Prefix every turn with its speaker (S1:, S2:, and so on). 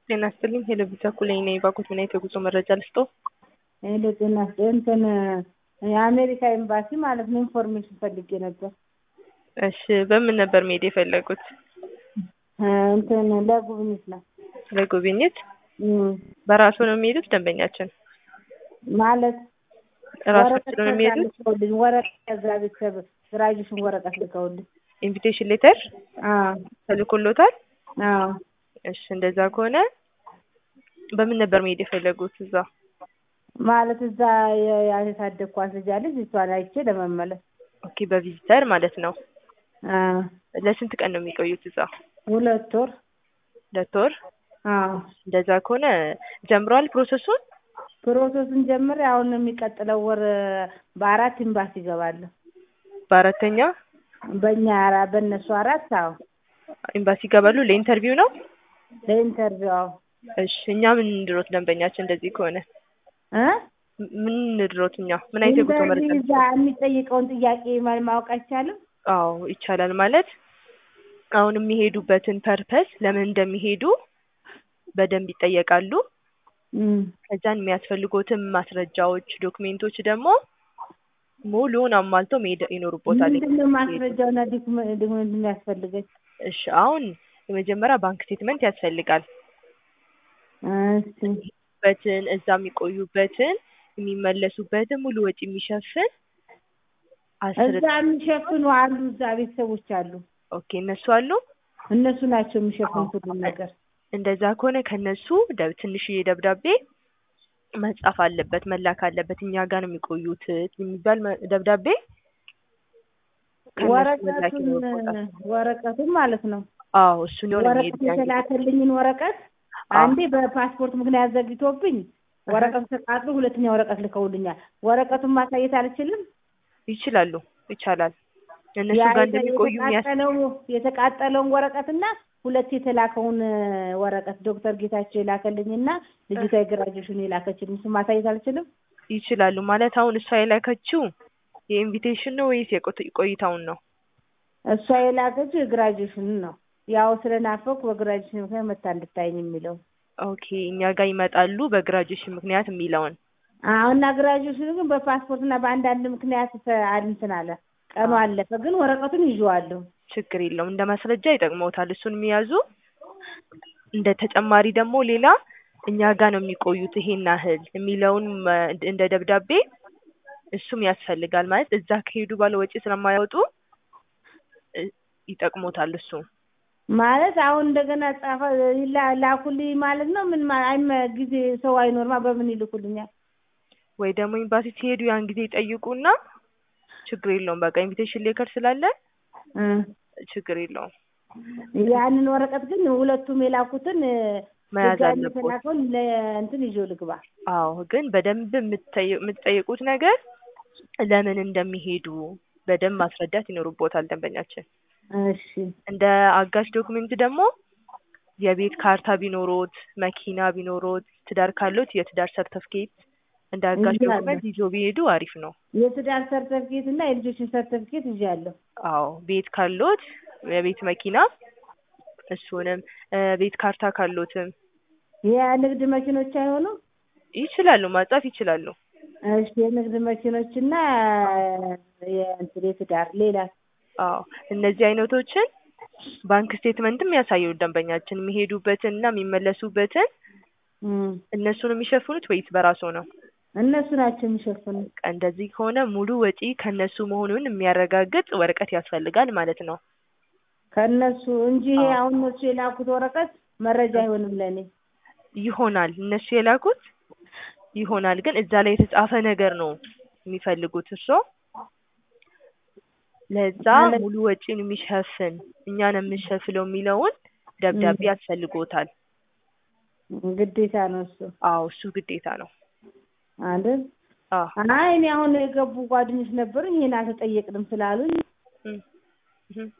S1: ጤና ይስጥልኝ ሄሎ ቢታ ኩለኝ ነኝ። ባኮት ምን አይነት የጉዞ መረጃ ልስጥዎ?
S2: ሄሎ ጤና ይስጥልኝ እንትን የአሜሪካ ኤምባሲ ማለት ነው ኢንፎርሜሽን ፈልጌ ነበር።
S1: እሺ በምን ነበር መሄድ የፈለጉት?
S2: እንትን ለጉብኝት ነው።
S1: ለጉብኝት
S2: እም፣
S1: በራሱ ነው የሚሄዱት? ደንበኛችን
S2: ማለት
S1: ራሳቸው ነው የሚሄዱት?
S2: ልከውልኝ ወረቀት ከዛ ቤተሰብ ግራጁዌሽን ወረቀት ልከውልኝ።
S1: ኢንቪቴሽን ሌተር
S2: አዎ
S1: ተልኮሎታል?
S2: አዎ
S1: እሺ እንደዛ ከሆነ በምን ነበር መሄድ የፈለጉት እዛ?
S2: ማለት እዛ የ- ያሳደግኳት ልጅ አለች እሷን አይቼ ለመመለስ።
S1: ኦኬ በቪዚተር ማለት ነው።
S2: አዎ
S1: ለስንት ቀን ነው የሚቆዩት እዛ?
S2: ሁለት ወር።
S1: ሁለት ወር?
S2: አዎ
S1: እንደዛ ከሆነ ጀምረዋል ፕሮሰሱን?
S2: ፕሮሰሱን ጀምሬ አሁን የሚቀጥለው ወር በአራት ኤምባሲ እገባለሁ።
S1: በአራተኛ
S2: በእኛ አራ- በእነሱ አራት አዎ
S1: ኤምባሲ ይገባሉ። ለኢንተርቪው ነው?
S2: ለኢንተርቪው አዎ
S1: እሺ እኛ ምን እንድሮት ደንበኛችን እንደዚህ ከሆነ
S2: እ
S1: ምን እንድሮት እኛ ምን አይነት የጉዞ መረጃ
S2: ኢንተርቪው እዛ የሚጠይቀውን ጥያቄ ማ- ማወቅ አይቻልም?
S1: አዎ ይቻላል። ማለት አሁን የሚሄዱበትን ፐርፐስ ለምን እንደሚሄዱ በደንብ ይጠየቃሉ።
S2: እም
S1: ከዛን የሚያስፈልጉትን ማስረጃዎች፣ ዶክሜንቶች ደግሞ ሙሉውን አሟልተው መሄድ ይኖርቦታል።
S2: ምንድን ነው ማስረጃውና ዶክመ- ዶክመንት የሚያስፈልገኝ?
S1: እሺ አሁን የመጀመሪያ ባንክ ስቴትመንት ያስፈልጋል።
S2: እሺ
S1: በትን እዛ የሚቆዩበትን የሚመለሱበትን ሙሉ ወጪ የሚሸፍን አስር
S2: እዛ የሚሸፍኑ አሉ። እዛ ቤተሰቦች አሉ።
S1: ኦኬ እነሱ አሉ።
S2: እነሱ ናቸው የሚሸፍኑት ሁሉን ነገር።
S1: እንደዛ ከሆነ ከነሱ ደብ ትንሽዬ ደብዳቤ መጻፍ አለበት መላክ አለበት። እኛ ጋር ነው የሚቆዩት የሚባል መ- ደብዳቤ ከእነሱ መላክ
S2: ወረቀቱን
S1: ይኖርበታል።
S2: ወረቀቱን ማለት ነው።
S1: አዎ እሱን የሆነ
S2: ወረቀት የተላከልኝን ወረቀት አንዴ በፓስፖርት ምክንያት ዘግቶብኝ ወረቀቱ ተቃጥሎ ሁለተኛ ወረቀት ልከውልኛል። ወረቀቱን ማሳየት አልችልም።
S1: ይችላሉ ይቻላል። እነሱ
S2: ያ
S1: ጋር
S2: የተ-
S1: እንደሚቆዩ የሚያስ
S2: የተቃጠለው የተቃጠለውን ወረቀትና ሁለት የተላከውን ወረቀት ዶክተር ጌታቸው የላከልኝና ልጅቷ የግራጁዌሽን የላከችልኝ እሱን ማሳየት አልችልም።
S1: ይችላሉ ማለት አሁን እሷ የላከችው የኢንቪቴሽን ነው ወይስ የቆት- ቆይታውን ነው?
S2: እሷ የላከችው የግራጁዌሽን ነው። ያው ስለናፈኩ በግራጁዌሽን ምክንያት መታ እንድታየኝ የሚለው
S1: ኦኬ እኛ ጋር ይመጣሉ በግራጁዌሽን ምክንያት የሚለውን
S2: አሁንና ግራጁዌሽን ግን በፓስፖርትና በአንዳንድ ምክንያት ተ- እንትን አለ ቀኑ አለፈ። ግን ወረቀቱን ይዤዋለሁ።
S1: ችግር የለውም እንደ ማስረጃ ይጠቅመውታል። እሱን የሚያዙ እንደ ተጨማሪ ደግሞ ሌላ እኛ ጋር ነው የሚቆዩት ይሄን ያህል የሚለውን መ- እንደ ደብዳቤ እሱም ያስፈልጋል። ማለት እዛ ከሄዱ ባለ ወጪ ስለማያወጡ እ፣ ይጠቅሞታል እሱ
S2: ማለት አሁን እንደገና ጻፈ ላ- ላኩልኝ ማለት ነው። ምን ማ- አይመ ጊዜ ሰው አይኖርማ በምን ይልኩልኛል?
S1: ወይ ደግሞ ኤምባሲ ሲሄዱ ያን ጊዜ ይጠይቁና ችግር የለውም በቃ ኢንቪቴሽን ሌከር ስላለ
S2: እ
S1: ችግር የለውም
S2: ያንን ወረቀት ግን ሁለቱም የላኩትን
S1: መያዝ
S2: ድጋሚ
S1: አለቦት።
S2: የተላከውን ለእንትን ይዤው ልግባ።
S1: አዎ ግን በደንብ የምትጠይ- የምትጠይቁት ነገር ለምን እንደሚሄዱ በደንብ ማስረዳት ይኖርቦታል ደንበኛችን።
S2: እሺ
S1: እንደ አጋዥ ዶክሜንት ደግሞ የቤት ካርታ ቢኖሮት፣ መኪና ቢኖሮት፣ ትዳር ካሎት የትዳር ሰርተፍኬት እንደ አጋዥ
S2: ይዤ አለሁ።
S1: ዶክመንት ይዞ ቢሄዱ አሪፍ ነው።
S2: የትዳር ሰርተፍኬት እና የልጆችን ሰርተፍኬት ይዣለሁ።
S1: አዎ ቤት ካሎት የቤት መኪና እሱንም እ፣ ቤት ካርታ ካሎትም
S2: የንግድ መኪኖች አይሆኑም?
S1: ይችላሉ ማጻፍ ይችላሉ።
S2: እሺ የንግድ መኪኖችና የእንትን የትዳር ሌላ
S1: አዎ እነዚህ አይነቶችን ባንክ ስቴትመንትም ያሳየው ደንበኛችን የሚሄዱበትን እና የሚመለሱበትን
S2: እም፣
S1: እነሱን የሚሸፍኑት ወይስ በራሱ ነው?
S2: እነሱ ናቸው የሚሸፍኑት።
S1: እንደዚህ ከሆነ ሙሉ ወጪ ከነሱ መሆኑን የሚያረጋግጥ ወረቀት ያስፈልጋል ማለት ነው።
S2: ከእነሱ እንጂ ይሄ
S1: አዎ።
S2: አሁን እነሱ የላኩት ወረቀት መረጃ አይሆንም ለእኔ።
S1: ይሆናል እነሱ የላኩት ይሆናል፣ ግን እዛ ላይ የተጻፈ ነገር ነው የሚፈልጉት እርሶ ለዛ
S2: ማለት-
S1: ሙሉ ወጪን የሚሸፍን እኛን የምንሸፍለው የሚለውን ደብዳቤ
S2: እም።
S1: ያስፈልጎታል።
S2: ግዴታ ነው እሱ
S1: አዎ እሱ ግዴታ ነው።
S2: አይደል?
S1: አዎ
S2: አይ እኔ አሁን የገቡ ጓደኞች ነበሩኝ ይሄን አልተጠየቅንም ስላሉኝ
S1: እም፣ እም።